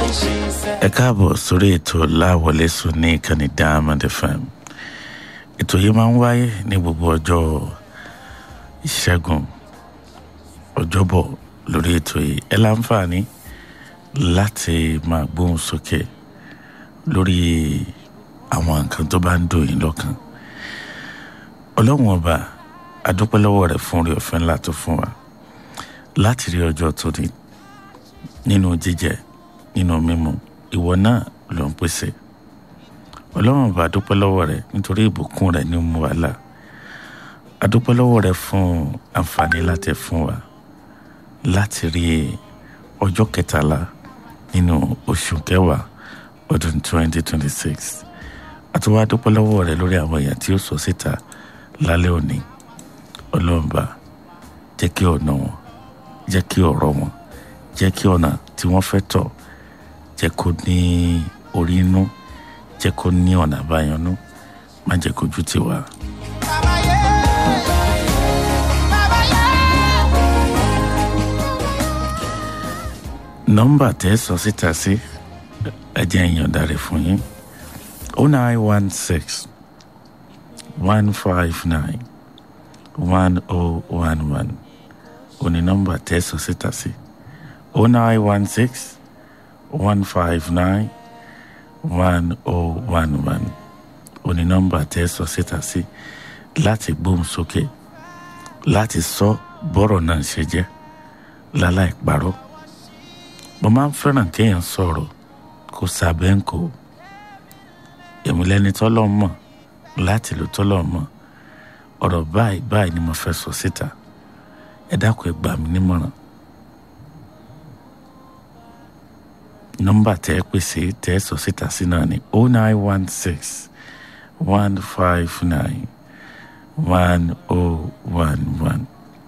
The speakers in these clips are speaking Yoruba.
ẹ káàbọ̀ sórí ètò láwọlé sùn ní ìkànnì diamond fm ètò yìí máa ń wáyé ní gbogbo ọjọ́ ìṣẹ́gun ọjọ́bọ̀ lórí ètò yìí ẹ láǹfààní láti máa gbóhùn sókè lórí àwọn nǹkan tó bá ń dùn yín lọ́kàn ọlọ́run ọba adúpẹ́ lọ́wọ́ rẹ̀ fún orí ọ̀fẹ́ ńlá tó fún wa láti rí ọjọ́ tó ní nínú jíjẹ nínú mímu ìwọ náà ló ń pèsè ọlọ́run ọba adúpẹ́ lọ́wọ́ rẹ̀ nítorí ìbùkún rẹ̀ ní mú wa là adúpẹ́ lọ́wọ́ rẹ̀ fún àǹfààní láti fún wa láti rí ọjọ́ kẹtàlá nínú oṣù kẹwàá ọdún 2026 àtúwá adúpẹ́ lọ́wọ́ rẹ̀ lórí àwọn èèyàn tí ó sọ síta lálẹ́ òní ọlọ́ọ̀ba jẹ́ kí ọ̀nà wọn jẹ́ kí ọ̀rọ̀ wọn jẹ́ kí ọ̀nà tí wọ́n fẹ́ tọ̀ jẹ́ kó ní orí inú jẹ́ kó ní ọ̀nà àbáyọnú má jẹ́ kójú tì wá. nọ́mbà tẹ́ sọ síta sí ẹ jẹ́ ìyọ̀ǹda rẹ̀ fún yín o nine one six one five nine one oh one one òní nọ́mbà tẹ́ sọ síta sí o nine one six one five nine one oh one one òní nọ́mbà tẹ́ sọ síta sí láti gbóhùn sókè láti sọ bọ́rọ̀ náà ṣe jẹ́ láláì parọ́ mo máa ń fẹ́ràn kéèyàn sọ̀rọ̀ kó sábẹ́ ń kó èmi lẹ́ni tọ́lọ́ mọ̀ láti lò tọ́lọ́ mọ̀ ọ̀rọ̀ báyìí báyìí ni mo fẹ́ sọ síta ẹ dákun ẹ gbà mí nímọ̀ràn nọ́mbà tẹ́ ẹ pèsè tẹ́ ẹ sọ síta sí náà ni o nine one six one five nine one oh one one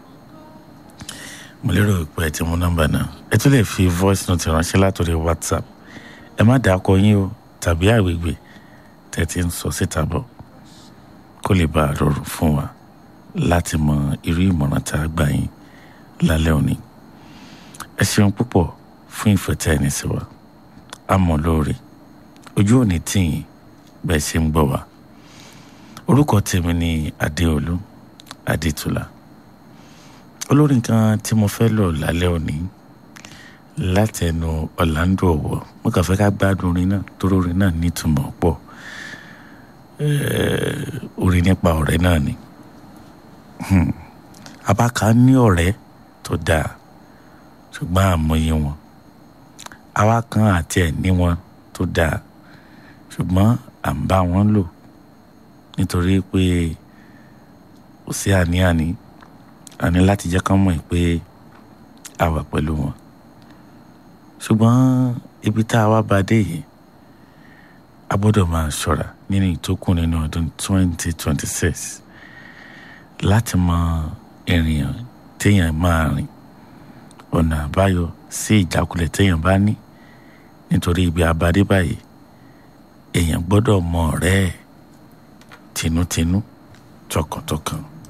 mo lérò pé ẹ ti mú nọ́mbà náà ẹ tún lè fi voice note ránṣẹ́ látòrí whatsapp ẹ má dàá kọ yín o tàbí àgbègbè tẹ́ ti ń sọ síta bọ̀ kó lè bá a rọrùn fún wa láti mọ irú ìmọ̀ràn tá a gbà yín lálẹ́ òní ẹ ṣeun púpọ̀ fún ìfẹ́ tẹ́ ẹni sí wa a mọ̀ lóore ojú òní tìyìn bẹ́ẹ̀ ṣe ń gbọ́ wa orúkọ tèmi ni adéolú adétúlá olórin kan tí mo fẹ́ lò lálẹ́ òní látẹnu ọ̀làǹdó ọ̀wọ̀ mo kàn fẹ́ ká gbádùn orin náà torí orin náà nítumọ̀ pọ̀ orin nípa ọ̀rẹ́ náà ni abaka ní ọ̀rẹ́ tó dáa ṣùgbọ́n àmọye wọn àwa kan àti ẹ̀ ní wọn tó dáa ṣùgbọ́n à ń bá wọn lò nítorí pé kò sí àní-àní àní láti jẹ́ kán mọ̀ pé a wà pẹ̀lú wọn ṣùgbọ́n ibi tá a wá bá dé yìí a gbọ́dọ̀ máa ṣọ́ra nínú ìtókùn nínú ọdún 2026 láti mọ ìrìn téèyàn máa rìn ọ̀nà àbáyọ sí ìjákulẹ̀ téèyàn bá ní nítorí ibi abadé báyìí èèyàn gbọ́dọ̀ mọ ọ̀rẹ́ ẹ̀ tinútinú tọkàntọkàn.